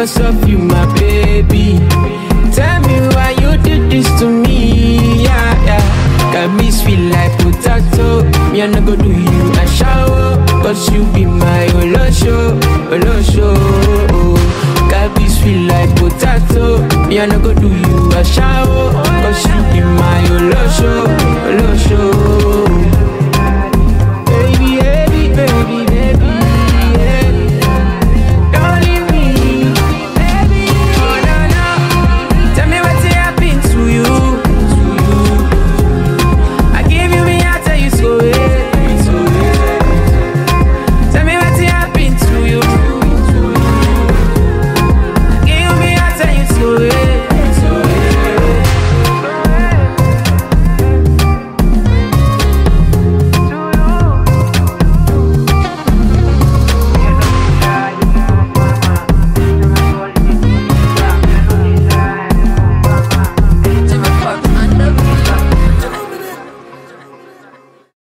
because of you, my baby. Tell me why you did this to me, yeah, yeah. Got me sweet like potato. Me I no go do you a shower, cause you be my olosho, olosho. Got me sweet like potato. Me I no go do you a shower,